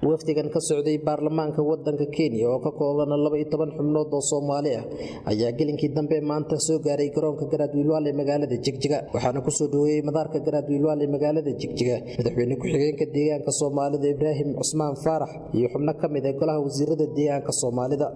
wafdigan ka socday baarlamaanka wadanka kenya oo ka kooban laba iyo toban xubnood oo soomaali ah ayaa gelinkii dambe maanta soo gaaray garoonka garaadwiilwaal ee magaalada jigjiga waxaana kusoo dhaweeyey madaarka garaadwiilwaal ee magaalada jigjiga madaxweyne ku-xigeenka deegaanka soomaalida ibraahim cusmaan faarax iyo xubno ka mid ee golaha wasiirada deegaanka soomaalida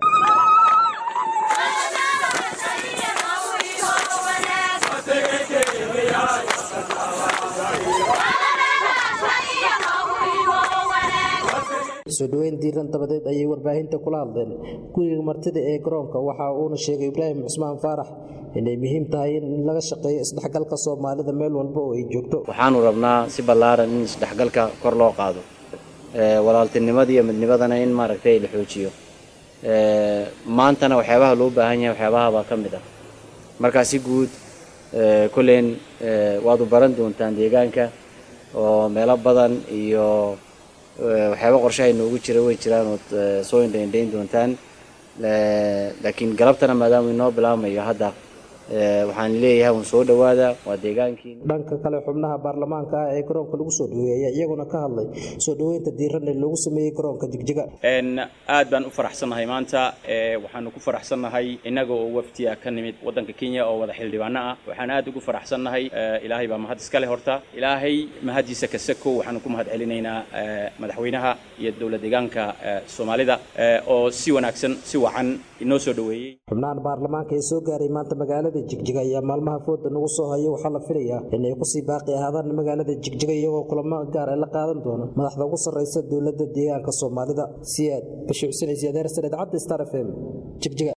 soo dhaweyn diiran dabadeed ayay warbaahinta kula hadleen guriga martida ee garoonka waxa uuna sheegay ibraahim cusmaan faarax inay muhiim tahay in laga shaqeeyo isdhexgalka soomaalida meel walba oo ay joogto waxaanu rabnaa si ballaaran in isdhexgalka kor loo qaado walaaltinimada iyo midnimadana in maaragtay la xoojiyo maantana waxyaabaha loo baahan yahay waxyaabahabaa ka mid ah markaa si guud kolleyn waadu baran doontaan deegaanka oo meelo badan iyo waxyaaba qorshahay noogu jira way jiraan ood soo indhaindhayn doontaan laakiin galabtana maadaama inoo bilaabmayo hadda waxaan leeyahay un soo dhowaada waa deegaankii dhanka kale xubnaha baarlamaanka ah ee garoonka lagu soo dhaweeyey ayaa iyaguna ka hadlay soo dhaweynta diiran ee loogu sameeyey garoonka jigjiga aad baan u faraxsannahay maanta waxaanu ku faraxsannahay innaga oo waftiya ka nimid waddanka kenya oo wada xildhibaano ah waxaan aad ugu faraxsannahay ilaahay baa mahad iskale horta ilaahay mahadiisa kasako waxaanu ku mahad celinaynaa madaxweynaha iyo dowla deegaanka soomaalida oo si wanaagsan si wacan inoo soo dhaweeyey xubnahan baarlamaanka ee soo gaaray maanta magaalada jigjiga ayaa maalmaha fooda nagu soo hayo waxaa la filayaa inay kusii baaqi ahaadaan magaalada jigjiga iyagoo kulamo gaar ee la qaadan doono madaxda ugu sarreysa dowladda deegaanka soomaalida siyaad bashiir xuseen isiyadeer sareed cabdi star f m jigjiga